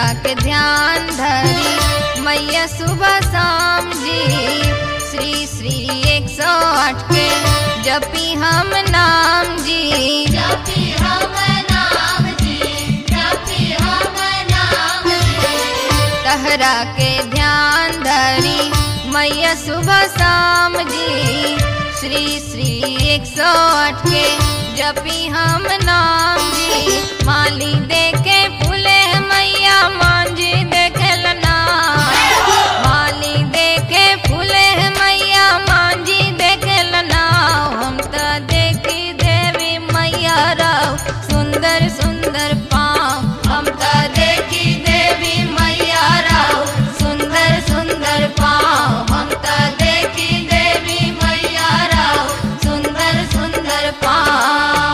के ध्यान धरी मैया सुबह शाम जी श्री श्री एक सौ आठ के जपी हम नाम जी जपी हम नाम जी जपी हम नाम जी तहरा के ध्यान धरी मैया सुबह शाम जी श्री श्री एक सौ आठ के जपी हम नाम जी माली देखे फूले मैया मांझी देखे लना माली देखे फूले मैया मांझी देखे लना हम तो देखी देवी मैया राव सुंदर सुंदर पाँव हम तो देखी देवी मैया राव सुंदर सुंदर पाँव हम तो देखी देवी मैया राव सुंदर सुंदर पाँव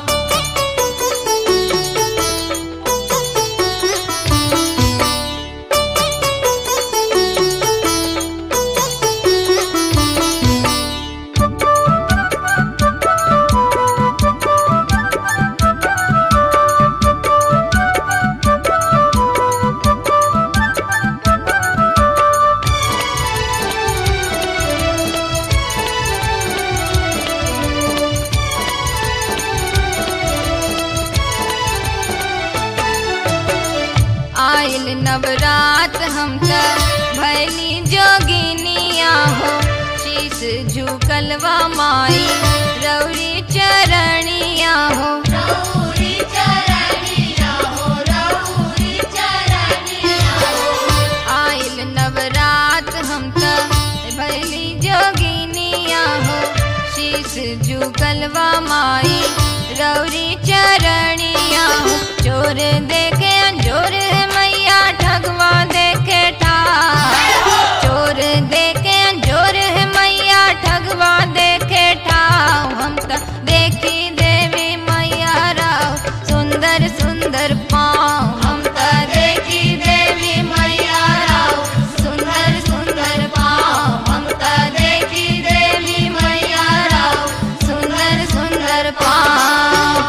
आइल नवरात हम त भैली जोगिनिया हो शीस झुकलवा माई रौरी चरणिया हो रौरी चरणिया हो रौरी चरणिया हो आइल नवरात हम त भैली जोगिनिया हो शीस झुकलवा माई रौरी चरणिया हो चोर देखे अंजोर है मैया ठगवा देखे ठार चोर देखे अंजोर है मैया ठगवा देखे ठाव हम त देखी देवी मैया राव सुंदर सुंदर पाँव हम त देखी देवी मैया राव सुंदर सुंदर पाँव हम त देखी देवी मैया राव सुंदर सुंदर पाँव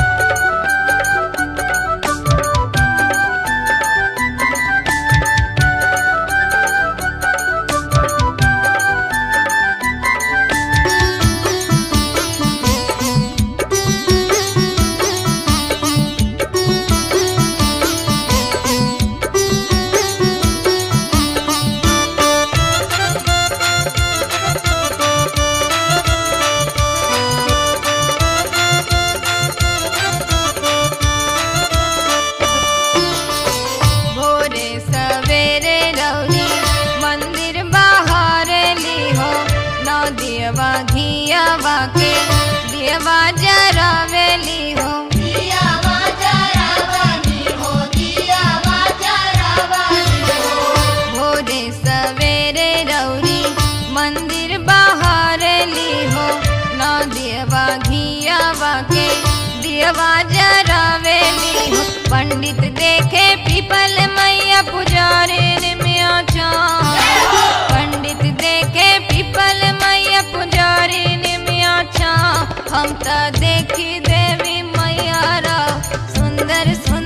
भोरे सवेरे रौरी मंदिर बाहर ली हो नौ दियवा घियावा के दियवा जरावेली हो दिया जरावनी हो दिया जरावनी हो भोरे सवेरे रौरी मंदिर बाहर ली हो नौ दियवा घियावा के दियवा जरावेली हो पंडित देखे पीपल मैया पुजारी में आचा पंडित देखे पीपल मैया पुजारी में आचा हम त देखी देवी मैया राव सुंदर सुंदर